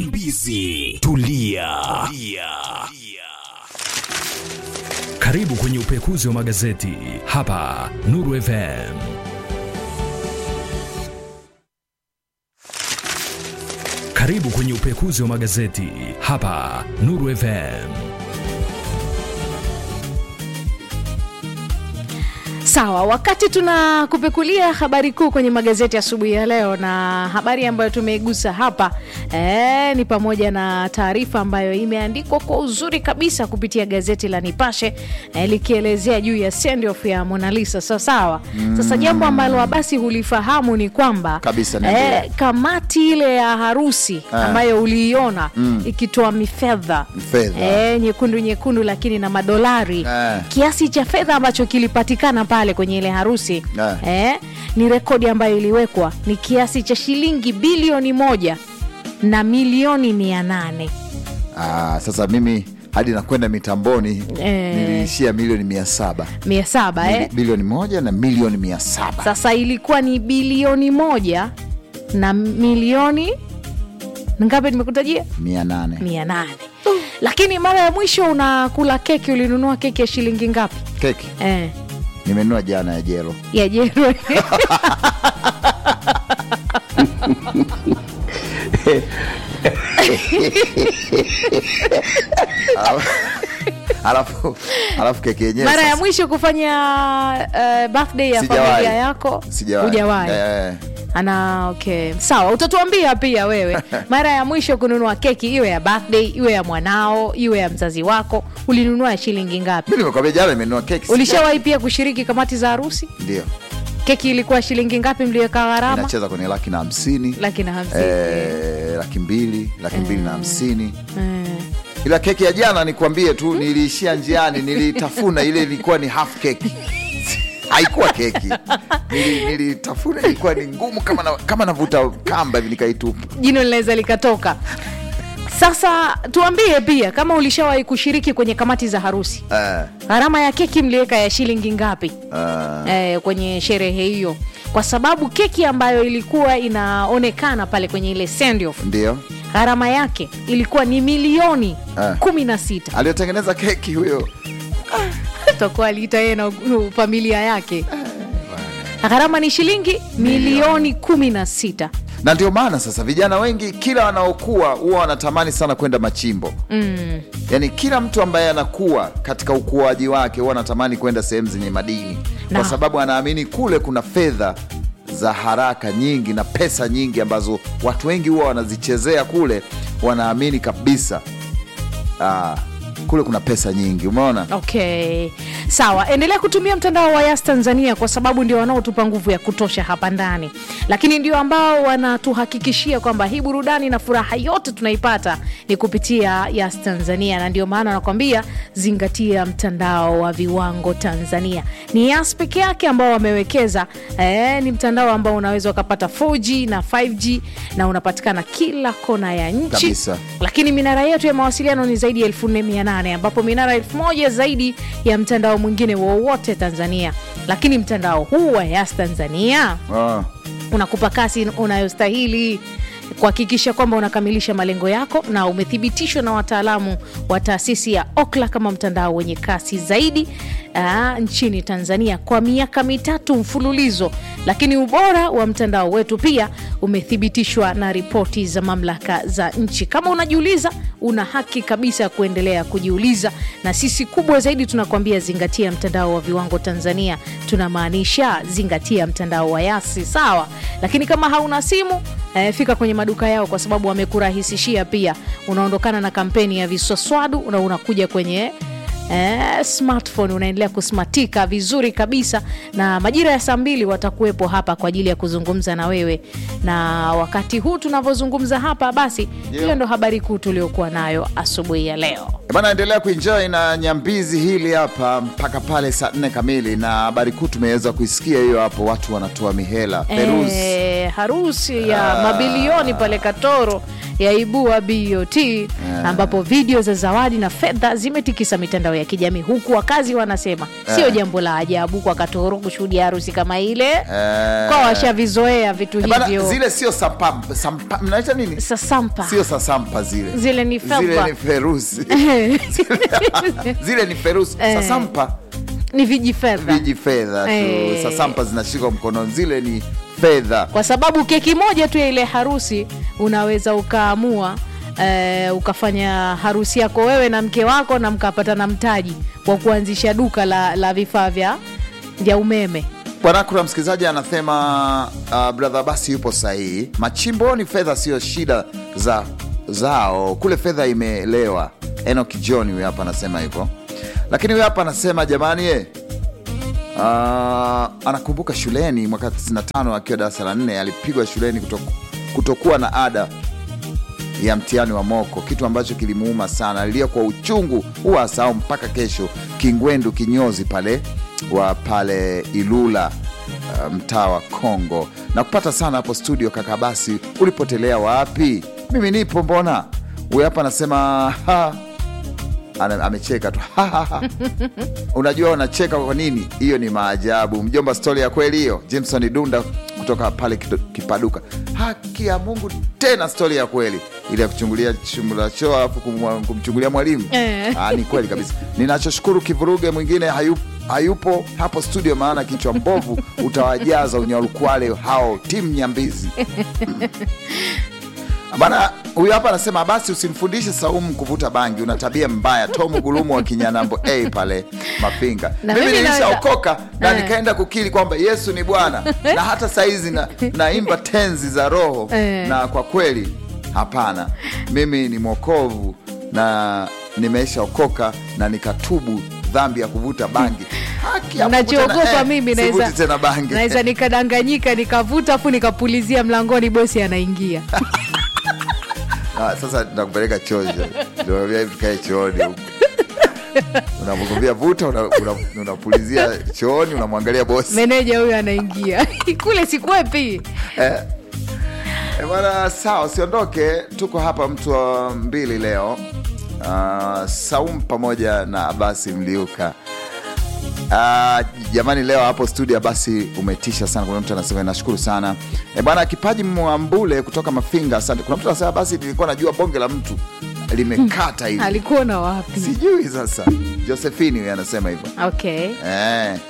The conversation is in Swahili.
Mbizi tulia. tulia. Karibu kwenye upekuzi wa magazeti hapa Nuru FM. Karibu kwenye upekuzi wa magazeti hapa Nuru FM. Sawa, wakati tunakupekulia habari kuu kwenye magazeti asubuhi ya leo, na habari ambayo tumeigusa hapa e, ni pamoja na taarifa ambayo imeandikwa kwa uzuri kabisa kupitia gazeti la Nipashe e, likielezea juu ya send off ya Mona Lisa. Sawa sawa. Sasa jambo ambalo basi hulifahamu ni kwamba Kabisa, niendelea. kamati ile ya harusi ambayo uliiona ikitoa mifedha Fedha. e, nyekundu nyekundu, lakini na madolari Eh. kiasi cha fedha ambacho kilipatikana pale kwenye ile harusi Eh. eh, ni rekodi ambayo iliwekwa ni kiasi cha shilingi bilioni moja na milioni mia nane Ah, sasa mimi hadi nakwenda mitamboni Eh. niliishia milioni mia saba mia saba eh. bilioni moja na milioni mia saba Sasa ilikuwa ni bilioni moja na milioni ngapi? Nimekutajia mia nane mia nane. Lakini mara ya mwisho unakula keki ulinunua keki ya shilingi ngapi? keki Eh, nimenunua jana ya jelo ya jero alafu alafu keki yenyewe mara ya sasa- mwisho kufanya uh, birthday ya Sijawahi. familia yako sijawahi. hujawahi Eh, ana okay sawa utatuambia pia wewe mara ya mwisho kununua keki iwe ya birthday iwe ya mwanao iwe ya mzazi wako ulinunua ya shilingi ngapi mi nimekwambia jana nimenunua keki ulishawahi pia kushiriki kamati za harusi ndio keki ilikuwa shilingi ngapi mliweka gharama inacheza kwenye laki na hamsini laki na hamsini eh, laki mbili laki mbili na hamsini Eh. ila keki ya jana nikwambie tu niliishia njiani nilitafuna ile ilikuwa ni half keki haikuwa keki Nili- nilitafuna ilikuwa ni ngumu kama na, kama navuta kamba hivi nikaitupa jino linaweza likatoka sasa tuambie pia kama ulishawahi kushiriki kwenye kamati za harusi eh, gharama ya keki mliweka ya shilingi ngapi eh, eh, kwenye sherehe hiyo kwa sababu keki ambayo ilikuwa inaonekana pale kwenye ile send off ndio gharama yake ilikuwa ni milioni Eh. kumi na sita aliyotengeneza keki huyo takuwa aliita yeye na u- familia yake gharama ni shilingi milioni kumi na sita na ndio maana sasa vijana wengi kila wanaokuwa huwa wanatamani sana kwenda machimbo mm. yaani kila mtu ambaye anakuwa katika ukuaji wake huwa anatamani kwenda sehemu zenye madini Na. kwa sababu anaamini kule kuna fedha za haraka nyingi na pesa nyingi ambazo watu wengi huwa wanazichezea kule wanaamini kabisa ah, kule kuna pesa nyingi umeona okay sawa endelea kutumia mtandao wa yas tanzania kwa sababu ndio wanaotupa nguvu ya kutosha hapa ndani lakini ndio ambao wanatuhakikishia kwamba hii burudani na furaha yote tunaipata ni kupitia yas tanzania na ndio maana wanakwambia zingatia mtandao wa viwango tanzania ni yas peke yake ambao wamewekeza eh, ni mtandao ambao unaweza ukapata 4g na 5g na unapatikana kila kona ya nchi Kabisa. lakini minara yetu ya mawasiliano ni zaidi ya 4800 ambapo minara 1000 zaidi ya mtandao mwingine wowote tanzania lakini mtandao huu wa yas tanzania ah. unakupa kasi unayostahili kuhakikisha kwamba unakamilisha malengo yako na umethibitishwa na wataalamu wa taasisi ya okla kama mtandao wenye kasi zaidi aa, nchini tanzania kwa miaka mitatu mfululizo lakini ubora wa mtandao wetu pia umethibitishwa na ripoti za mamlaka za nchi kama unajiuliza una haki kabisa ya kuendelea kujiuliza na sisi kubwa zaidi tunakuambia zingatia mtandao wa viwango tanzania tunamaanisha zingatia mtandao wa yasi sawa lakini kama hauna simu eh, fika kwenye maduka yao kwa sababu wamekurahisishia pia unaondokana na kampeni ya viswaswadu na unakuja kwenye Eh, smartphone unaendelea kusmatika vizuri kabisa na majira ya saa mbili watakuwepo hapa kwa ajili ya kuzungumza na wewe na wakati huu tunavyozungumza hapa basi hiyo Yeah. ndo habari kuu tuliokuwa nayo asubuhi ya leo bana endelea kuenjoy na nyambizi hili hapa mpaka pale saa nne kamili na habari kuu tumeweza kuisikia hiyo hapo watu wanatoa mihela Peruz Eh, harusi ya mabilioni pale Katoro yaibua BOT ambapo video za zawadi na fedha zimetikisa mitandao ya kijamii huku wakazi wanasema sio jambo la ajabu kwa Katoro kushuhudia harusi kama ile kwa washavizoea vitu Eh, bana, hivyo zile sio sampa, sampa, mnaita nini? sasampa Sio sasampa zile, Zile ni zile felpa. ni ferusi zile ni ferusi. Eh. Sasampa ni viji fedha viji fedha tu, Eh. sasampa zinashikwa mkononi, zile ni fedha. kwa sababu keki moja tu ya ile harusi unaweza ukaamua eh, ukafanya harusi yako wewe na mke wako na mkapata na mtaji wa kuanzisha duka la, la vifaa vya vya umeme Bwana, kuna msikilizaji anasema uh, brother basi yupo sahihi. Machimboni fedha sio shida za zao, kule fedha imelewa. Enoch John huyu hapa anasema hivyo, lakini huyu hapa anasema jamani, ye uh, anakumbuka shuleni mwaka 95 akiwa darasa la nne alipigwa shuleni kutoku, kutokuwa na ada ya mtihani wa moko, kitu ambacho kilimuuma sana. Alilia kwa uchungu, huwa asahau mpaka kesho. Kingwendu kinyozi pale wa pale Ilula, uh, mtaa wa Kongo na kupata sana hapo studio. Kaka basi, ulipotelea wapi? Mimi nipo mbona. Huyu hapa anasema ha, ana- amecheka tu Ha, ha, ha. Unajua unacheka kwa nini? Hiyo ni maajabu. Mjomba, stori ya kweli hiyo. Jameson Dunda kutoka pale Kido- Kipaduka. Haki ya Mungu, tena stori ya kweli ile ya kuchungulia chumba choo alafu kumwa- kumchungulia mwalimu. Eh. Ah, ni kweli kabisa. Ninachoshukuru kivuruge mwingine hayu, hayupo hapo studio, maana kichwa mbovu utawajaza unyalukwale hao timu nyambizi Bana, huyu hapa anasema basi usimfundishe Saumu kuvuta bangi, una tabia mbaya. Tomu Gulumu wa Kinyanambo A pale Mapinga. Na Mimi mimi nilishaokoka na Eh. nikaenda kukiri kwamba Yesu ni Bwana na hata saizi na, naimba tenzi za Roho Eh. na kwa kweli hapana, mimi ni mwokovu na nimeshaokoka na nikatubu dhambi ya kuvuta bangi. Haki ya Mungu tena, nachoogopa eh, mimi sivuti naweza tena bangi. naweza nikadanganyika nikavuta afu nikapulizia mlangoni bosi anaingia Ah, sasa nakupeleka choo ndio tukae chooni huko. Unapokuambia vuta unapulizia una, unapulizia chooni unamwangalia bosi meneja huyo anaingia kule sikwepi eh. Eh, bwana sawa usiondoke tuko hapa mtu wa mbili leo uh, Saum pamoja na Abasi Mliuka Uh, jamani leo hapo studio basi umetisha sana. Kuna mtu anasema nashukuru sana e bwana Kipaji Mwambule kutoka Mafinga, asante. Kuna mtu anasema basi nilikuwa najua bonge la mtu limekata hivi alikuona wapi sijui sasa. Josephine huyu anasema hivyo okay eh.